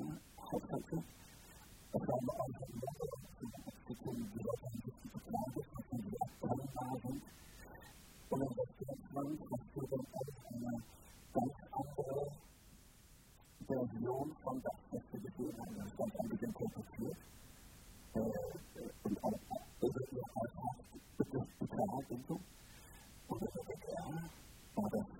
bakajya basanga abantu bafite ibyo bakandika cyangwa se kugira ahantu bagafite abantu bafite bakandika bakandika there is no from that activity and then sometimes we can take it to uh, uh, uh, the child into, or the child, or the